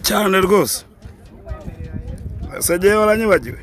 cyane rwose basagiye baranyibagiwe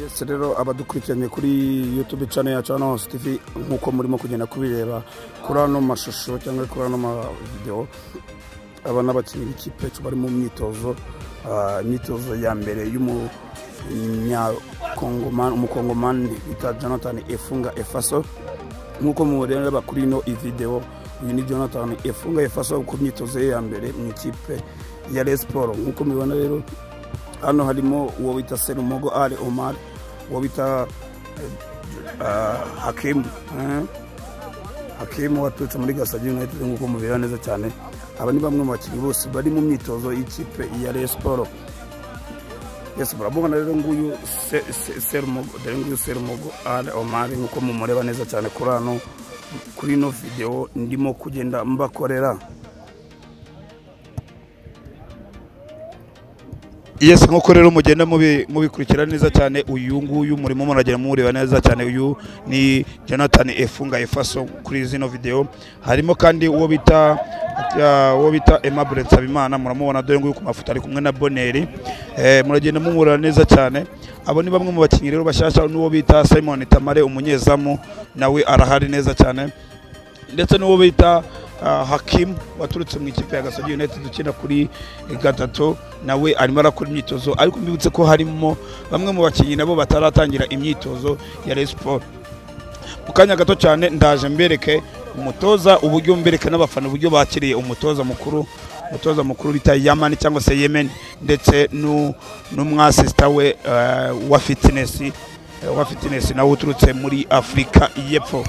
yesi rero abadukurikiranye kuri yutube cano yacu hano hose tivi nk'uko murimo kugenda kubireba kuri ano mashusho cyangwa kuri ano mavidewo aba n'abakinnyi b'ikipe yacu bari mu myitozo ah, imyitozo ya mbere y'umunyakongomani umukongomani bita jonathan efunga efaso nk'uko mureba kuri ino videwo uyu ni jonathan efunga efaso ku myitozo ye ya mbere mu ikipe ya resiporo nk'uko mubibona rero hano harimo uwo bita serumogo ari omar uwo bita eh, hakimu eh? hakimu waturutse muri gasagi united nk'uko mubibona neza cyane aba ni bamwe mu bakinnyi bose bari mu myitozo y'ikipe ya resiporo yesi murabona rero nguyu se- se- serumogo dore nguyu serumogo ari omari nk'uko mumureba neza cyane kuri hano kuri ino videwo ndimo kugenda mbakorera yes nk'uko rero mugenda mubi- mubikurikira neza cyane uyu nguyu murimo muragenda mureba neza cyane uyu ni jonathan efunga efaso kuri zino videwo harimo kandi uwo bita ya- uwo bita aimable nsabimana muramubona dore nguyu ku mafoto ari kumwe na boneri eh, muragenda mumurora neza cyane abo ni bamwe mu bakinnyi rero bashyashya n'uwo bita simon tamare umunyezamu nawe arahari neza cyane ndetse n'uwo bita ah, hakimu waturutse mu ikipe ya gasogi united ukina kuri gatatu nawe arimo arakora imyitozo ariko mbibutse ko harimo bamwe mu bakinnyi nabo bataratangira imyitozo ya Rayon Sport mu kanya gato cyane ndaje mbereke umutoza uburyo mbereke n'abafana uburyo bakiriye umutoza mukuru umutoza mukuru bita yamani cyangwa se yemen ndetse n'u- n'umwasisita we eh, wa fitness eh, wa fitness nawe uturutse muri afurika y'epfo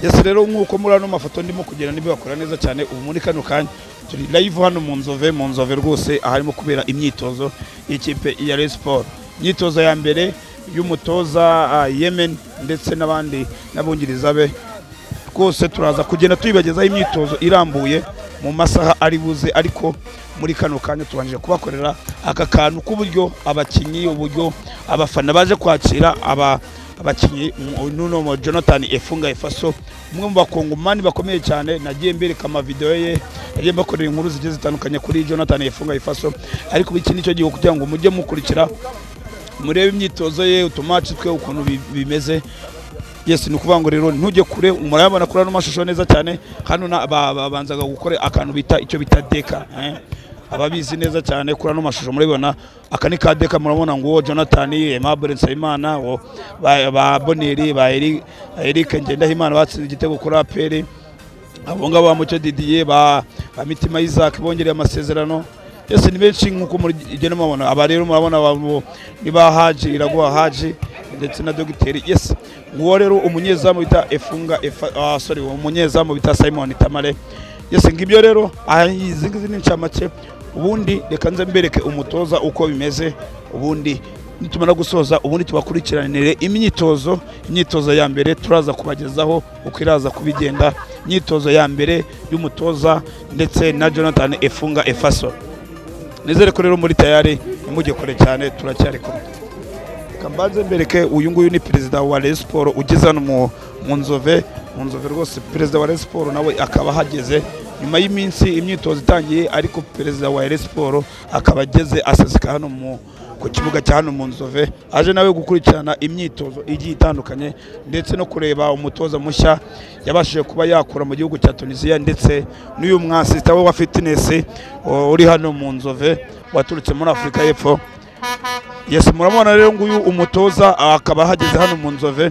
yesi rero nk'uko muri ano mafoto ndimo kugenda nibibakora neza cyane ubu muri kano kanya turi live hano mu nzove mu nzove rwose aharimo kubera imyitozo y'ikipe ya Rayon Sport imyitozo ya mbere y'umutoza ah, Yemen ndetse n'abandi n'abungiriza be rwose turaza kugenda tuyibagezaho imyitozo irambuye mu masaha ari buze ariko muri kano kanya tubanje kubakorera aka kantu k'uburyo abakinnyi uburyo abafana baje kwakira aba abakinnyi mu- n'uno mu jonathan efunga efaso umwe mu bakongomani bakomeye cyane nagiye mbereka amavidewo ye nagiye mbakorera inkuru zigiye zitandukanye kuri jonathan efunga efaso ariko iki nicyo gihe kugira ngo mujye mukurikira murebe imyitozo ye utumaci twe ukuntu bi- bimeze yes ni ukuvuga ngo rero ntujye kure murayabona kuri ano mashusho neza cyane hano na- ba- babanzaga gukora akantu bita icyo bita deka eh. ababizi neza cyane kuri ano mashusho murabibona aka ni ka deka murabona ngo uwo jonathan aimable nsabimana uwo ba ba boneri ba Eri- eric ngendahimana batsinze igitego kuri aperi abo ngabo ba mucyo didiye ba ba mitima isaac bongereye amasezerano yose ni benshi nk'uko mugenda mubabona aba rero murabona abo ni ba haji iraguha haji ndetse na dogiteri yes nguwo rero umunyezamu bita efunga Efa- ah, sorry umunyezamu bita simon tamare yes ngibyo rero aha izi ngizi ni incamake ubundi reka nze mbereke umutoza uko bimeze ubundi nitumara gusoza ubundi tubakurikiranire imyitozo imyitozo ya mbere turaza kubagezaho uko iraza kubigenda imyitozo ya mbere y'umutoza ndetse na jonathan efunga efaso nizere ko rero muri tayari nimugikore cyane turacyari kumwe Reka mbanze mbereke uyu nguyu ni perezida wa Rayon Sport ugeze hano mu mu nzove mu nzove rwose perezida wa Rayon Sport nawe akaba ahageze nyuma y'iminsi imyitozo itangiye ariko perezida wa Rayon Sport akaba ageze aseseka hano mu ku kibuga cya hano mu nzove aje nawe gukurikirana imyitozo igiye itandukanye ndetse no kureba umutoza mushya yabashije kuba yakura mu gihugu cya tunisiya ndetse n'uyu mwasita we wa fitness o, uri hano mu nzove waturutse muri afurika y'epfo yes murabona rero nguyu umutoza akaba ahageze hano mu nzove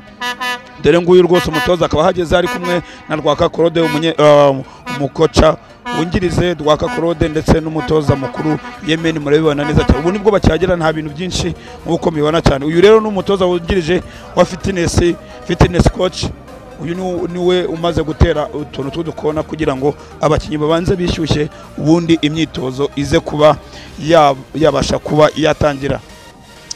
dore nguyu rwose umutoza akaba ahageze ari kumwe na rwaka korode umunye- ah, umukoca wungirize rwaka korode ndetse n'umutoza mukuru yemeni murabibona neza cyane ubu nibwo bakihagira nta bintu byinshi nk'uko mubibona cyane uyu rero ni umutoza wungirije wa fitness fitness coach uyu ni- niwe umaze gutera utuntu tw'udukona kugira ngo abakinnyi babanze bishyushye ubundi imyitozo ize kuba ya- yabasha kuba yatangira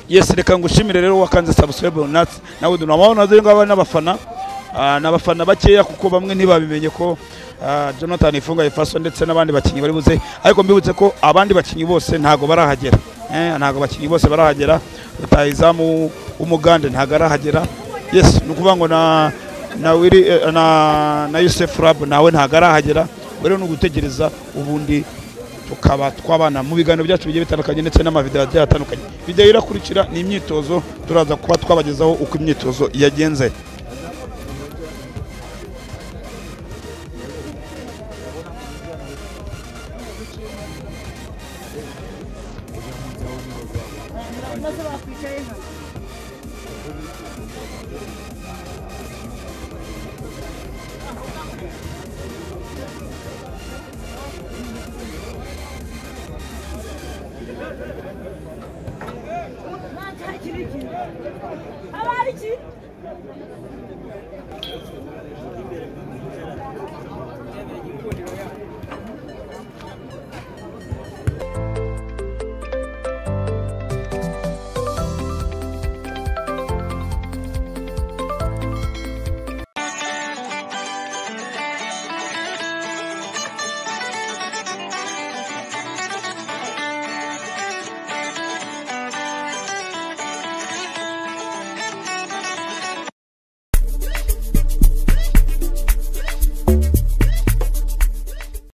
yes reka ngushimire rero wakanze subscribe nuts nawe tunabona dore ngaba n'abafana Ah, n'abafana bakeya kuko bamwe ntibabimenye ko ah, Jonathan Ifunga Ifaso ndetse n'abandi bakinnyi bari buze ariko mbibutse ko abandi bakinnyi bose ntago barahagera eh ntago abakinnyi bose barahagera rutayizamu w'umugande ntago arahagera yes ni ukuvuga ngo na na Willy, eh, na na Yusuf Rab nawe ntago arahagera rero ni ugutegereza ubundi tukaba twabana mu biganiro byacu bigiye bitandukanye ndetse n'amavidewo agiye atandukanye videwo irakurikira ni imyitozo turaza kuba twabagezaho uko imyitozo yagenze Thank you.